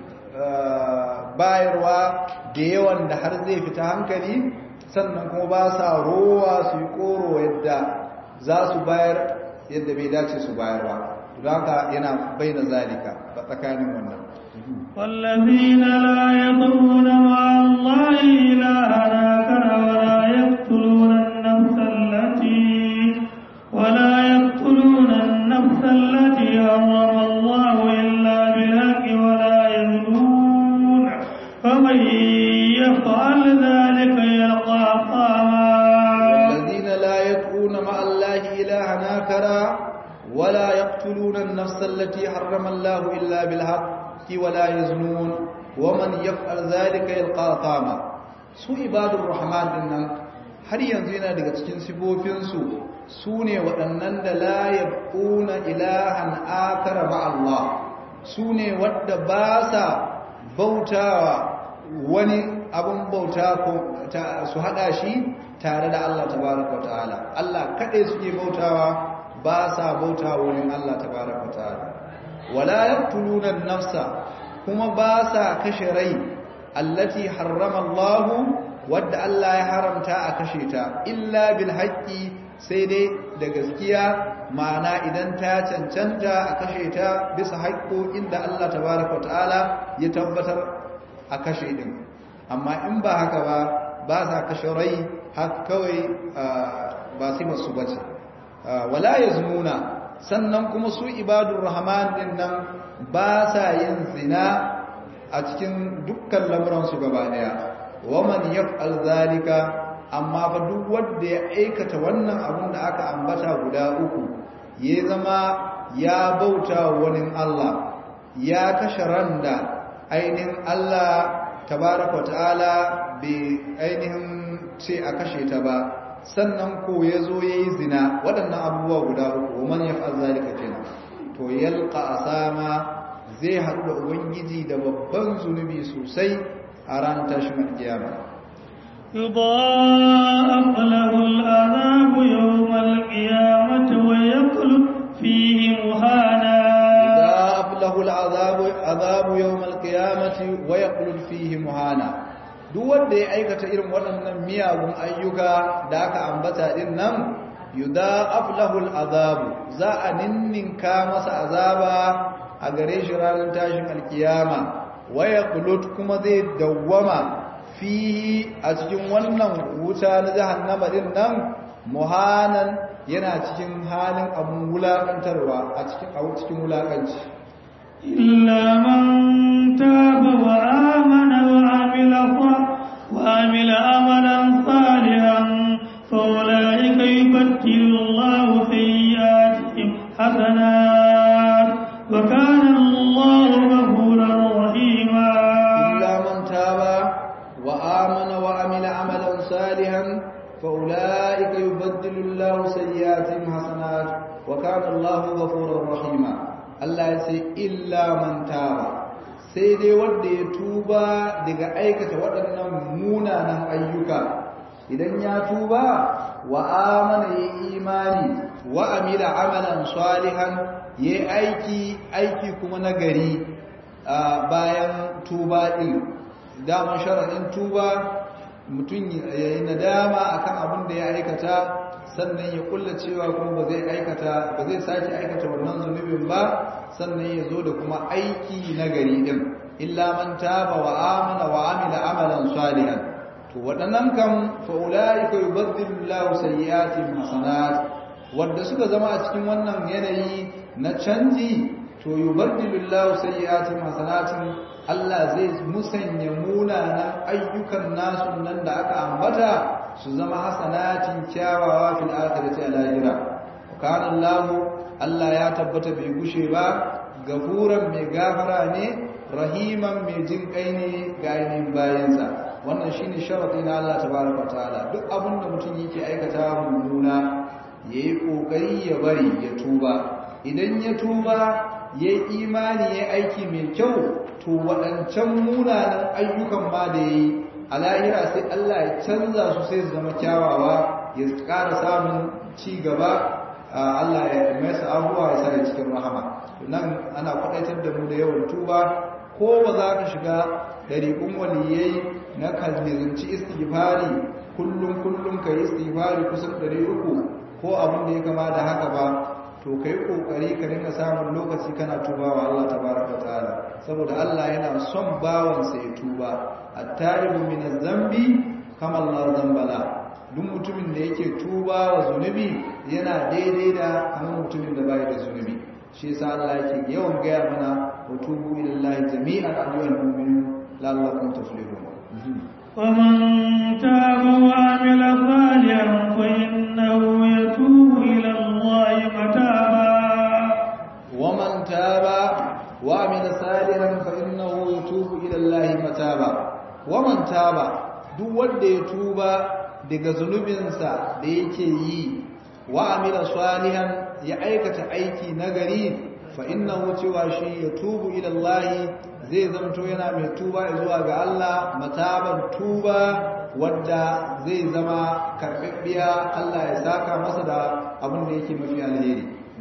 [SPEAKER 1] bayarwa da yawan da har zai fita hankali sannan kuma ba sa rowa su yi koro yadda za su bayar yadda bai dace su bayarwa don haka yana baina zalika tsakanin wannan
[SPEAKER 2] والذين لا يضرون مع الله إلها آخر ولا يقتلون النفس التي ولا يقتلون النفس التي حرم الله إلا بالحق ولا يزنون فمن يفعل ذلك يلقى أثاما
[SPEAKER 1] والذين لا يدعون مع الله إلها آخر ولا يقتلون النفس التي حرم الله إلا بالحق ولا يزنون ومن يفعل ذلك يلقى أثاما su ibadur rahman dinnan har yanzu yana daga cikin sifofinsu su ne waɗannan da la yabquna ilahan akara ba Allah su ne wadda ba sa bautawa wani abin bauta ko su hada shi tare da Allah tabaraka ta'ala Allah kadai suke bautawa ba sa bautawa wurin Allah tabaraka ta'ala wala yaqtuluna an-nafsa kuma ba sa kashe rai allati harrama Allah wadda Allah ya haramta a kashe ta illa bil haqqi sai dai da gaskiya ma'ana idan ta cancanta a kashe ta bisa haƙƙoƙin da Allah tabaraka ta'ala ya tabbatar a kashe din amma in ba haka ba ba sa kashe rai haka kawai ba su masu bace wala yazmuna sannan kuma su ibadur rahman din nan ba sa yin zina a cikin dukkan lamuransu gaba daya waman yaf'al zalika amma fa duk wanda ya aikata wannan abun da aka ambata guda uku ya zama ya bauta wani Allah ya kashe ran da ainihin Allah tabaraka ta'ala bai ainihin ce a kashe ta ba sannan ko ya zo ya yi zina waɗannan abubuwa guda uku man yaf'al zalika kenan to yalqa asama zai haɗu da ubangiji da babban zunubi sosai a ranar tashin alkiyama
[SPEAKER 2] يضاعف له العذاب يوم القيامة ويخلد فيه مهانا
[SPEAKER 1] يضاعف له العذاب عذاب يوم القيامة ويخلد فيه مهانا duk wanda ya aikata irin waɗannan miyagun ayyuka da aka ambata din nan yudha'af lahu al'azabu za a ninninka masa azaba a gare shi ranar tashin alkiyama waya kulut kuma zai dawwama fihi a cikin wannan wuta na jahannama din nan muhanan yana cikin halin abun wulakantarwa a cikin a cikin wulakanci
[SPEAKER 2] إلا من تاب وآمن وعمل وعمل عملا صالحا فأولئك يبدل الله سيئاتهم حسنات وكان الله غفورا رحيما
[SPEAKER 1] إلا من تاب وآمن وعمل عملا صالحا فأولئك يبدل الله سيئاتهم حسنات وكان الله غفورا رحيما الله يسي إلا من تاب sai dai wanda ya tuba daga aikata waɗannan munanan ayyuka idan ya tuba wa amana ya imani wa amila amalan salihan ya aiki aiki kuma na gari bayan tuba ɗin daman sharaɗin tuba mutum ya yi nadama akan abin da ya aikata sannan ya kulla cewa kuma ba zai aikata ba zai sake aikata wannan zunubin ba sannan ya zo da kuma aiki na gari din illa man taba wa amana wa amila amalan salihan to waɗannan kam fa ulaika yubaddilu Allahu sayyi'atihim hasanat wanda suka zama a cikin wannan yanayi na canji to yubaddilu Allahu sayyi'atihim hasanatin Allah zai musanya munanan ayyukan nasu nan da aka ambata su zama hasanatin kyawawa fil akhirati a lahira kana Allah Allah ya tabbata bai gushe ba gafuran mai gafara ne rahiman mai jin kai ne ga ainihin bayansa wannan shine sharadi na Allah tabaraka ta'ala duk abin da mutum yake aikata mummuna yayi kokari ya bari ya tuba idan ya tuba yayi imani yayi aiki mai kyau to waɗancan munanan ayyukan ma da yayi a lahira sai Allah ya canza su sai su zama kyawawa ya ƙara samun ci gaba Allah ya masa abuwa ya sa cikin rahama nan ana kwaɗaitar da mu da yawan tuba ko ba za ka shiga ɗariƙun waliyai na kalmizinci istighfari kullum kullum ka yi istighfari kusan ɗari uku ko abin da ya kama da haka ba to ka yi ƙoƙari ka rinka samun lokaci kana tuba wa Allah tabaraka ta'ala saboda Allah yana son bawansa ya tuba at-taribu min zambi kama Allah zambala duk mutumin da yake tuba wa zunubi yana daidai da kamar mutumin da bai da zunubi shi yasa Allah yake yawan gaya mana wa tubu ila Allah jami'an ayyuhal mu'minun la'allakum tuflihun
[SPEAKER 2] ومن تاب وعمل صالحا فإنه يتوب إلى الله متابا
[SPEAKER 1] ومن تاب وعمل صالحا فإنه يتوب إلى الله متابا ومن تاب duk wanda ya tuba daga zunubinsa da yake yi wa amila salihan ya aikata aiki nagari fa innahu cewa shi ya tubu ila Allah zai zamto yana mai tuba zuwa ga Allah mataban tuba wadda zai zama karɓaɓɓiya Allah ya saka masa da abin da yake mafi alheri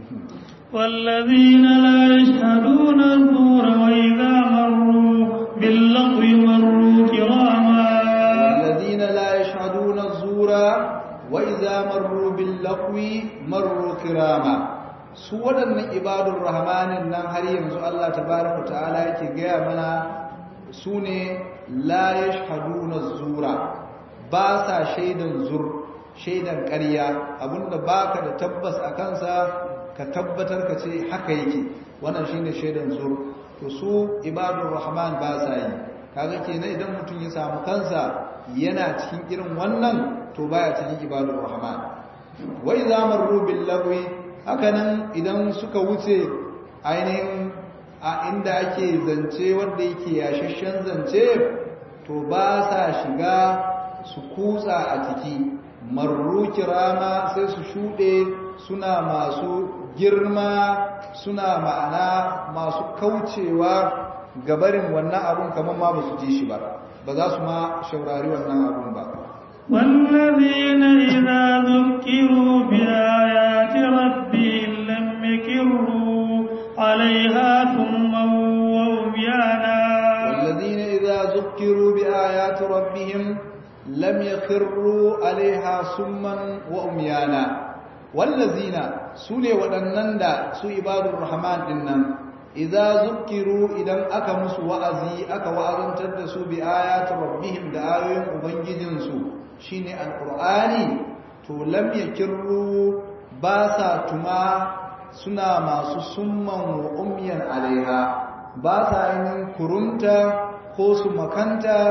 [SPEAKER 2] والذين لا يشهدون الزور وإذا مروا باللغو مروا كراما
[SPEAKER 1] والذين لا يشهدون الزور وإذا مروا باللغو مروا كراما su waɗannan ibadun rahmanin nan har yanzu Allah tabaraka ta'ala yake gaya mana su ne la yashhaduna zura ba sa shaidan zur shaidan ƙarya abinda baka da tabbas a kansa ka tabbatar ka ce haka yake wannan shine shaidan zur to su ibadun rahman ba sa yi kaga kenan idan mutum ya samu kansa yana cikin irin wannan to baya cikin ibadun rahman wa idza marru bil lagwi hakanan idan suka wuce ainihin a inda ake zance wanda yake yashashen zance to ba sa shiga su kutsa a ciki marru kirama sai su shuɗe suna masu girma suna ma'ana masu kaucewa gabarin wannan abun kamar ma ba su ji shi ba ba za su ma shaurari wannan abun ba
[SPEAKER 2] والذين إذا ذكروا بآيات ربهم لم يكروا عليها ثما وعميانا
[SPEAKER 1] والذين إذا ذكروا بآيات ربهم لم يخروا عليها سما وعميانا والذين سوني ودنن دا سو عباد الرحمن دنن إذا ذكروا إذا أكا مسو وأزي أكا وأذنتر دا سو بآيات ربهم دا آيوين أبنجزن سو شيني القرآن تو لم يكروا باسا تما سنا ما سسما وأميا عليها باسا إن كرنتا ko su makanta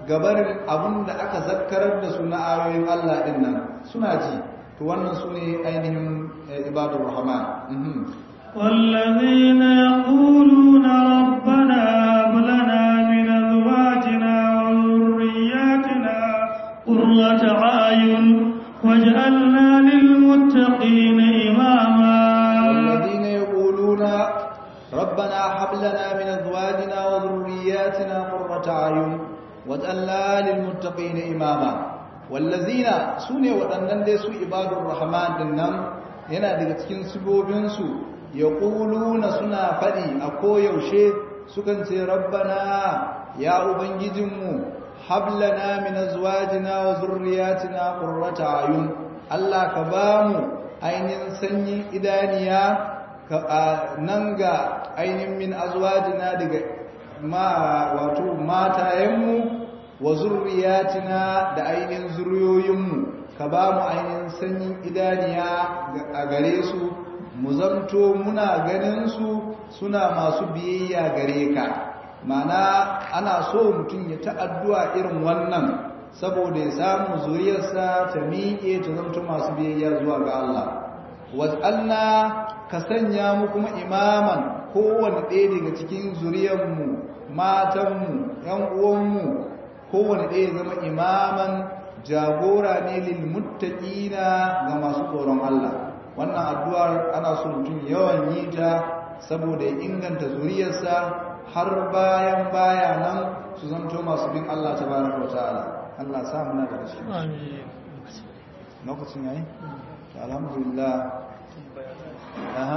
[SPEAKER 1] gabarin abin da aka zakkarar da su na ayoyin Allah din nan suna ji to wannan su ne ainihin ibadur rahman
[SPEAKER 2] والذين يقولون ربنا هب لنا من ازواجنا وذرياتنا قرة اعين واجعلنا للمتقين اماما
[SPEAKER 1] والذين يقولون ربنا هب لنا من ازواجنا وذرياتنا قرة اعين واجعلنا للمتقين اماما والذين سune waɗannan dai su ibadur rahman dinnan yana daga cikin sibobinsu yaquluna suna faɗi a koyaushe sukan ce rabbana ya ubangijinmu hablana min azwajina wa zurriyatina qurrata ayun Allah ka bamu ainihin sanyin idaniya nan ga ainihin min azwajina daga ma wato matayenmu wa zurriyatina da ainihin zuriyoyinmu ka bamu ainihin sanyin idaniya a gare su mu zanto muna ganin su suna masu biyayya gare ka mana ana so mutum ya ta'addu'a irin wannan saboda ya samu zuriyarsa ta miƙe ta zanto masu biyayya zuwa ga Allah waj'alna ka sanya mu kuma imaman kowane ɗaya daga cikin zuriyarmu matanmu ‘yan uwanmu kowane ɗaya zama imaman jagora ne lil muttaqina ga masu tsoron Allah wannan addu'ar ana so mutum yawan yi ta saboda ya inganta zuriyarsa har bayan baya nan su zanto masu bin Allah tabaraka wa ta'ala Allah sa muna da shi lokacin yayi alhamdulillah aha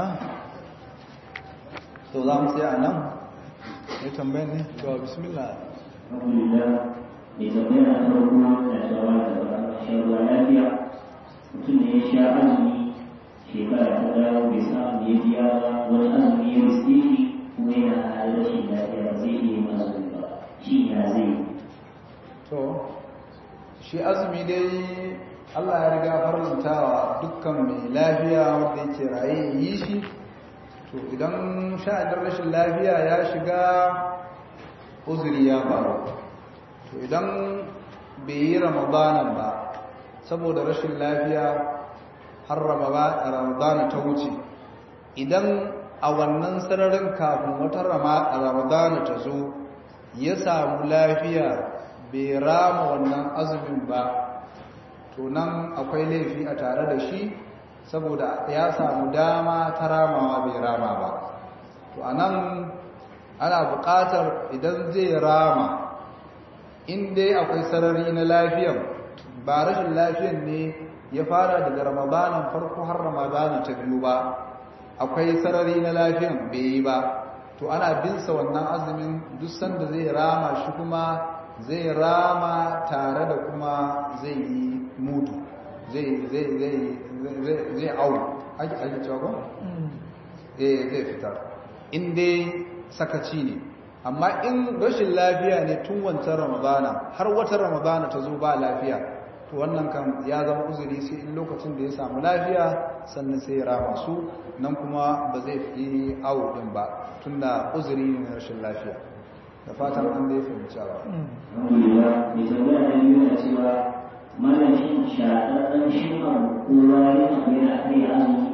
[SPEAKER 1] to za mu tsaya nan ya tambaye ne to bismillah
[SPEAKER 3] alhamdulillah mai tambaya na farko na shawara da ba shan ruwa lafiya mutum ne ya sha azumi shekara ta dawo bai samu ya biya ba wani azumi ya riske shi kuma yana hali rashin lafiya ba zai iya yin azumi ba shi ya zai
[SPEAKER 1] to shi azumi dai Allah ya riga farlantawa dukkan mai lafiya wanda yake raye ya yi shi to idan sha'adar rashin lafiya ya shiga uzuri ya faru to idan bai yi ramadanan ba saboda rashin lafiya har ramadana ta wuce idan a wannan sararin kafin wata ramadana ta zo ya samu lafiya bai rama wannan azumin ba to nan akwai laifi a tare da shi saboda ya samu dama ta ramawa bai rama ba to a nan ana buƙatar idan zai rama in dai akwai sarari na lafiyan ba rashin lafiyan ne ya fara daga ramadanin farko har ramadanin ta biyu ba akwai sarari na lafiyan bai yi ba to ana binsa wannan azumin duk sanda zai rama shi kuma zai rama tare da kuma zai yi mutu zai zai zai zai au ake ake cewa ko eh zai fitar in dai sakaci ne amma in rashin lafiya ne tun wancan ramadana har wata ramadana ta zo ba lafiya to wannan kan ya zama uzuri sai in lokacin da ya samu lafiya sannan sai ya rama su nan kuma ba zai fi awo din ba tunda uzuri ne na rashin lafiya da fatan an dai fahimci ba
[SPEAKER 3] alhamdulillah mai tambaya na biyu na cewa mana shin shaɗaɗɗen shin abu ko wani abu yana kai azumi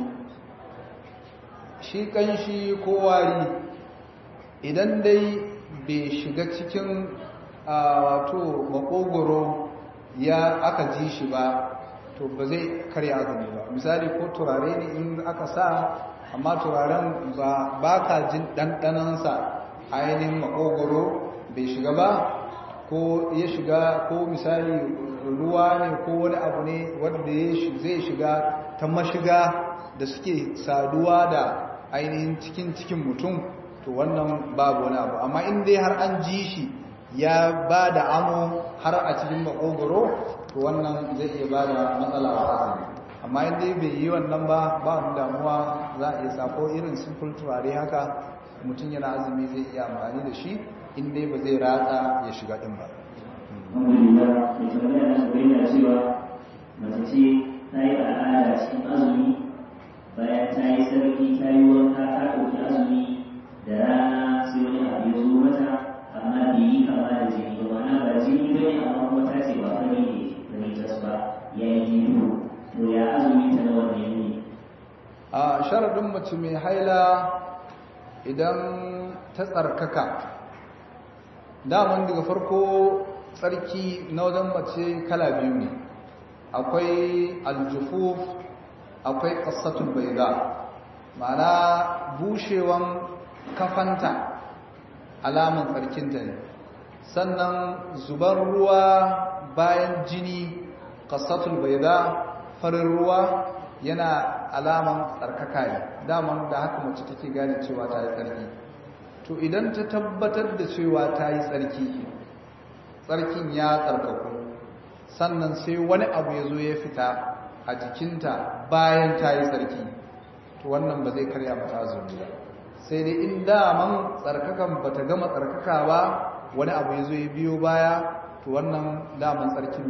[SPEAKER 1] shi kanshi ko wari idan dai bai shiga cikin wato makogoro ya aka ji shi ba to ba zai karya azumi ba misali ko turare ne in aka sa amma turaren ba ba ka jin ɗanɗanansa ainihin makogoro bai shiga ba ko ya shiga ko misali ruwa ne ko wani abu ne wanda zai shiga ta mashiga da suke saduwa da ainihin cikin cikin mutum to wannan babu wani abu amma in dai har an ji shi ya ba da amo har a cikin makogoro to wannan zai iya ba da matsala a azumi amma in dai bai yi wannan ba ba wani damuwa za a iya sako irin simple turare haka mutum yana azumi zai iya amfani da shi in dai ba zai ratsa ya shiga din ba
[SPEAKER 3] alhamdulillah mai tambaya na gaba yana cewa mace ce ta yi al'ada cikin azumi bayan ta yi sarki ta yi wanka ta ɗauki azumi da rana sai wani abu ya zo mata amma bai yi kama da jini ba ma'ana ba jini ba
[SPEAKER 1] sharaɗin mace mai haila idan ta tsarkaka daman daga farko tsarki na wajen mace kala biyu ne akwai aljufuf akwai ƙasatun baiga ma'ana bushewan kafanta alaman tsarkinta ne sannan zubar ruwa bayan jini ƙasatun baiga farin ruwa yana alaman tsarkaka ne daman da haka mace take gane cewa ta yi tsarki to idan ta tabbatar da cewa ta yi tsarki tsarkin ya tsarkaku sannan sai wani abu ya zo ya fita a jikinta bayan ta yi tsarki to wannan ba zai karya mata azumi ba sai dai in daman tsarkakan ba ta gama tsarkaka ba wani abu ya zo ya biyo baya to wannan daman tsarkin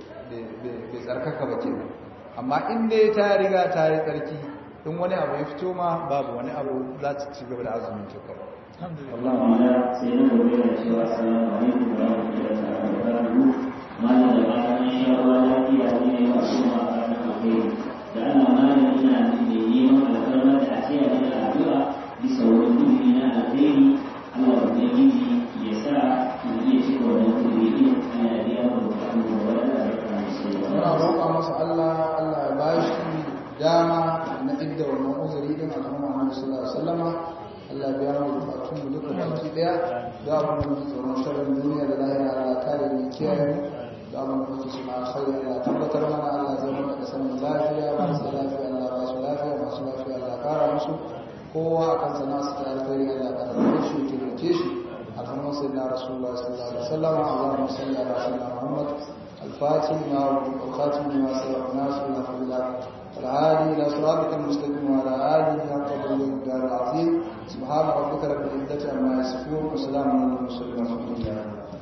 [SPEAKER 1] bai tsarkaka ba kenan amma in dai ta riga ta yi tsarki in wani abu ya fito ma babu wani abu za ta ci gaba da azumin ta kawai
[SPEAKER 3] Allah ma'ana sai na gobe da cewa salamu alaikum wa rahmatullahi wa barakatuhu malam da bayan sha ruwa lafiya ne ya masu ma ranar alheri da Allah malam ina da neman alfarma da a tsaya da addu'a bisa wani kudi na alheri Allah ubangiji ya sa mu iya cika wannan kudi din ana da biya mu bukatu da wadanda aka
[SPEAKER 1] muna roƙa masa Allah Allah ya ba shi dama na idda wannan uzuri din al'umma Muhammad sallallahu alaihi wasallama Allah ya biya mu bukatun mu duka baki daya da abin da muke tsoron sharrin duniya da lahira Allah kare mu kiyaye mu da abin da muke suna alkhairi Allah tabbatar mana Allah zai mana da sanin lafiya masu lafiya Allah ba su lafiya masu lafiya Allah kara musu kowa akan sana su ta alkhairi Allah ka rabu shi ke rike shi alhamdu sayyidina rasulullah sallallahu alaihi wasallam Allahumma salli ala sayyidina Muhammad الفاتح ما والخاتم ما سبق الناس من الله والعالي الى صراطك المستقيم وعلى اله حق الدار العظيم سبحان ربك رب العزه عما يصفون وسلام على المرسلين والحمد لله